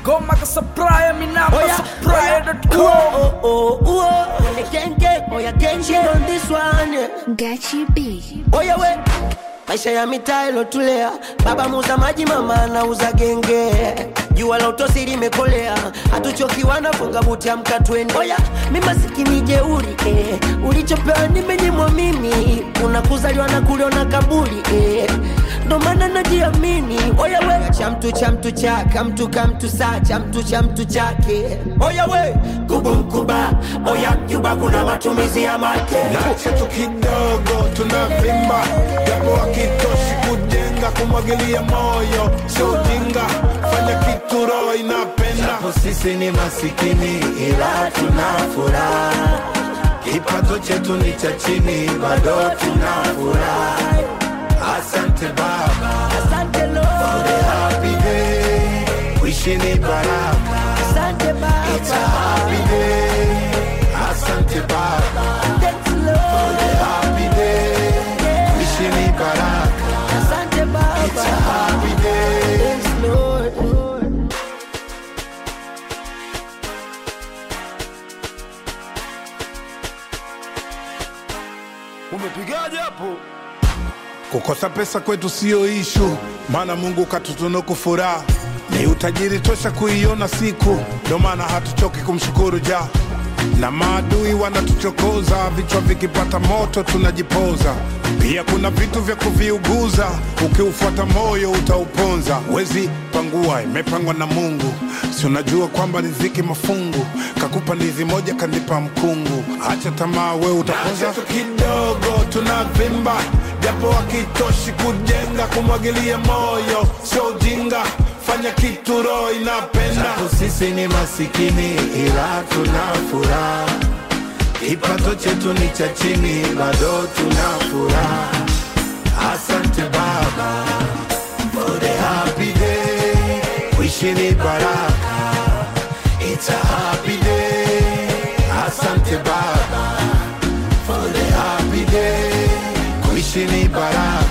ngoma kasapraya minamba Oya, sapraya.com oh, oh, oh, oh. Gang, gang, oya, gang, gang on this one. yeah. Gachi B. Oya we maisha ya mitaa ilotulea, baba muuza maji, mama anauza genge, jua la utosi limekolea, hatuchokiwa na funga buti, amka twende. Oya mi masikini jeuri eh. ulichopewa nimenyimwa mimi, unakuzaliwa na kuliona kaburi eh. ndo maana najiamini. Oya we cha mtu cha mtu chaka mtu ka mtu saa cha mtu cha mtu chake. Oya we kubumkuba, oya mjuba, kuna matumizi ya make na chetu kidogo tunavimba, japo hakitoshi kujenga, kumwagilia moyo sio ujinga, fanya kitu roho inapenda. Japo sisi ni masikini ila tuna furaha, kipato chetu ni cha chini, bado tuna furaha. Asante Baba Asante for Lord, the happy day, wishi ni baraka, asante it's a Baba, happy day. Asante Baba thanks for Lord, the happy day, wishi ni baraka, asante it's a Baba, happy day. thanks Lord. Umepigaje hapo? Kukosa pesa kwetu siyo ishu, maana Mungu katutunuku furaha, ni utajiri tosha kuiona siku, ndo maana hatuchoki kumshukuru ja na maadui wanatuchokoza, vichwa vikipata moto tunajipoza. Pia kuna vitu vya kuviuguza, ukiufuata moyo utauponza. Wezi pangua, imepangwa na Mungu, si unajua kwamba riziki mafungu, kakupa ndizi moja kanipa mkungu. Acha tamaa, we utaponza tu kidogo, tunavimba japo hakitoshi kujenga, kumwagilia moyo sio ujinga, fanya kitu roho inapenda. Japo sisi ni masikini ila tuna furaha, kipato chetu ni cha chini, bado tuna furaha. Asante Baba for the happy day, wishi ni baraka, it's a happy day. Asante Baba for the happy day, wishi ni baraka,